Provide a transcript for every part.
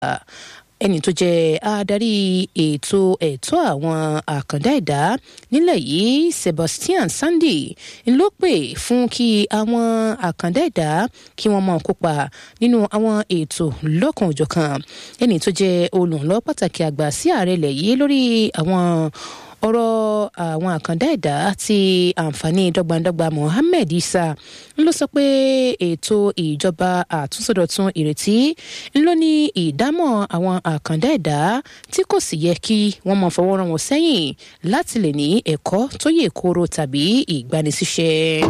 ẹni tó jẹ́ adarí ètò ẹ̀tọ́ àwọn àkàndá ẹ̀dá nílẹ̀ yìí Sebastian Sandy ló pè fún kí àwọn àkàndá ẹ̀dá kí wọ́n máa kópa nínú àwọn ètò lọ́kan-ò-jọ̀kan ẹni tó jẹ́ olùrànlọ́wọ́ pàtàkì àgbà sí ààrẹ ilẹ̀ yìí lórí àwọn ọ̀rọ̀ àwọn àkàndá ẹ̀dá ti àǹfààní dọ́gbandọ́gba Mohammed Isa ló sọ pé ètò ìjọba àtúnṣọdọ̀tun ìrètí ló ní ìdámọ̀ àwọn àkàndá ẹ̀dá tí kò sì yẹ kí wọ́n máa fọwọ́ rán wọn sẹ́yìn láti lè ní ẹ̀kọ́ tó yè kooro tàbí ìgbanisíṣẹ́.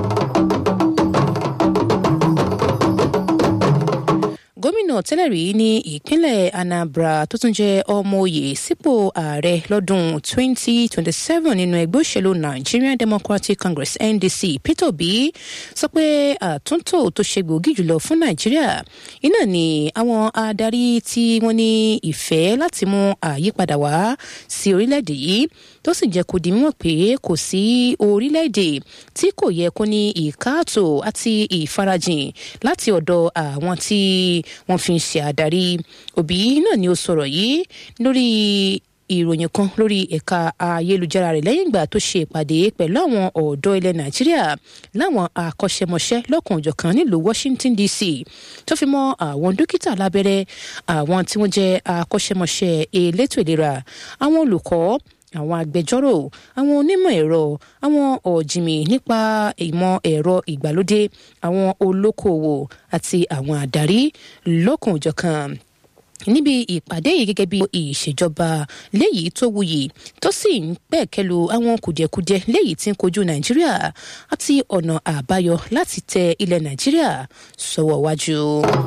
gómìnà tẹ́lẹ̀ rí ní ìpínlẹ̀ Anambra tó tún jẹ́ ọmọ oyè sípò ààrẹ lọ́dún 2027 nínú ẹgbẹ́ òṣèlú Nigerian Democratic Congress NDC Peter Obi sọ pé àtúntò tó ṣe gbòógì jùlọ fún Nàìjíríà iná ni àwọn adarí tí wọ́n ní ìfẹ́ láti mú àyípadà wá sí orílẹ̀-èdè yìí tó sì jẹ́ kó di mímọ̀ pé kò sí orílẹ̀-èdè tí kò yẹ kó ní ìkáàtó àti ìfarajìn láti ọ̀dọ̀ àwọn tí wọ́n fi ń ṣe àdarí òbí náà ni ó sọ̀rọ̀ yìí lórí ìròyìn kan lórí ẹ̀ka ayélujára rẹ̀ lẹ́yìn ìgbà tó ṣe ìpàdé pẹ̀lú àwọn ọ̀dọ́ ilẹ̀ nàìjíríà láwọn akọ́ṣẹ́mọṣẹ́ lọ́kànjọ̀kan nílùú Washington DC tó fi mọ́ àwọn dókítà lábẹ́rẹ́ àwọn tí wọ́n jẹ́ akọ́ṣẹ́mọṣẹ́ elétò ìlera àwọn olùkọ́ àwọn agbẹjọ́rò àwọn onímọ̀ ẹ̀rọ àwọn ọ̀jìnmí nípa ìmọ̀ ẹ̀rọ ìgbàlódé àwọn olókoòwò àti àwọn àdarí lọ́kànjọ̀kan níbi ìpàdé yìí gẹ́gẹ́ bí ìṣèjọba léyìí tó wuyì tó sì ń pẹ̀kẹ́lu àwọn kùdìẹ̀kudiẹ léyìí tí ń kojú nàìjíríà àti ọ̀nà àbáyọ láti tẹ ilẹ̀ nàìjíríà sọ́wọ́ wájú.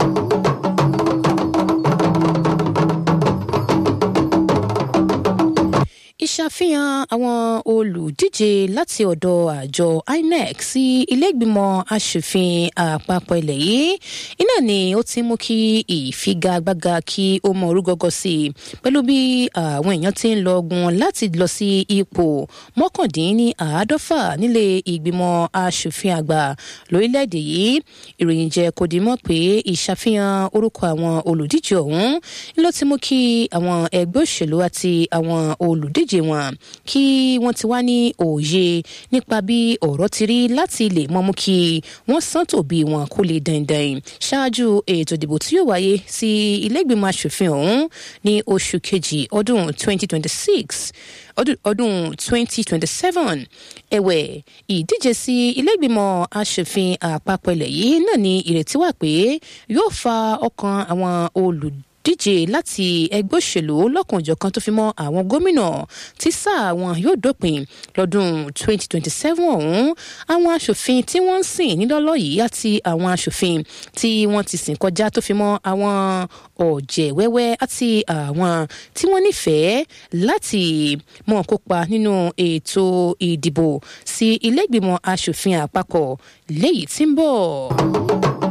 ìṣàfihàn àwọn olùdíje láti ọ̀dọ̀ àjọ INEC sí ilé-ìgbìmọ̀ asòfin àpapọ̀ ilẹ̀ yìí iná ni ó ti mú kí ìfigagbága kí ó mọ orúgọ́gọ́ sí i pẹ̀lú bí àwọn èèyàn ti ń lọ́gun láti lọ sí ipò mọ́kàndínláàádọ́fà nílé ìgbìmọ̀ asòfin àgbà lórílẹ̀‐èdè yìí ìròyìn jẹ́ kó di mọ̀ pé ìṣàfihàn orúkọ àwọn olùdíje ọ̀hún ló ti mú kí àwọn ẹgbẹ́ òṣèlú àti àwọn olùdíje ìdíje wọn kí wọ́n ti wá ní òye nípa bí ọ̀rọ̀ ti rí láti lè mọ́mú kí wọ́n sán tòbí wọn kó lè dandan ṣáájú ètò ìdìbò tí yóò wáyé sí ilé-ìgbìmọ̀ asòfin ọ̀hún ní oṣù kejì ọdún 2026 ọdún 2027 ẹ̀wẹ̀ ìdíje sí ilé-ìgbìmọ̀ asòfin àpapọ̀ ilẹ̀ yìí náà ní ìrètí wà pé yóò fa ọkàn àwọn olùdíje díje láti ẹgbẹ́ òṣèlú lọ́kànjọ̀kan tó fi mọ́ àwọn gómìnà tí sáà wọn yóò dópin lọ́dún 2027 ọ̀hún àwọn aṣòfin tí wọ́n ń sìn nílọ́lọ́ yìí àti àwọn aṣòfin tí wọ́n ti sìn kọjá tó fi mọ́ àwọn ọ̀jẹ̀ wẹ́wẹ́ àti àwọn tí wọ́n nífẹ̀ẹ́ láti mọ̀ kópa nínú ètò ìdìbò sí ilé ìgbìmọ̀ aṣòfin àpapọ̀ léyìí tí ń bọ̀.